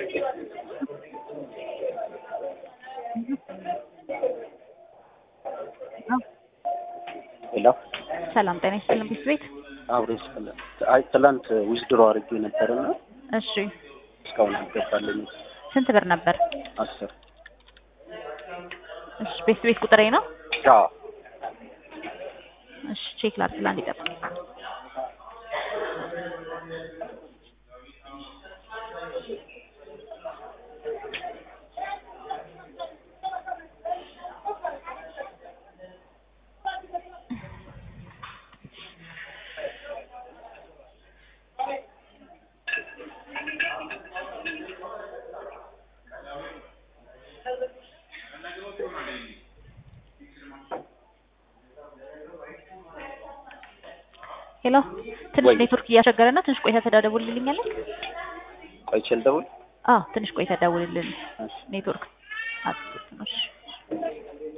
ሄሎ ሰላም ጤና ይስጥልን ቤት ቤት አብሮ ይስጥልን። አይ ትላንት ዊዝድሮ አድርጌ ነበርና እሺ እስካሁን አልገባልኝም። ስንት ብር ነበር? አስር እሺ ቤት ቤት ቁጥሬ ነው። አዎ እሺ ቼክ ላድርግ ለአንድ ይጠብቅ። ሄሎ ትንሽ ወይ። ኔትወርክ እያስቸገረ ነው። ትንሽ ቆይታ ተደውልልኛለህ? ቆይቼ ልደውል? አዎ ትንሽ ቆይታ ደውልልን። እሺ ኔትወርክ አጥፍቶ ነው። እሺ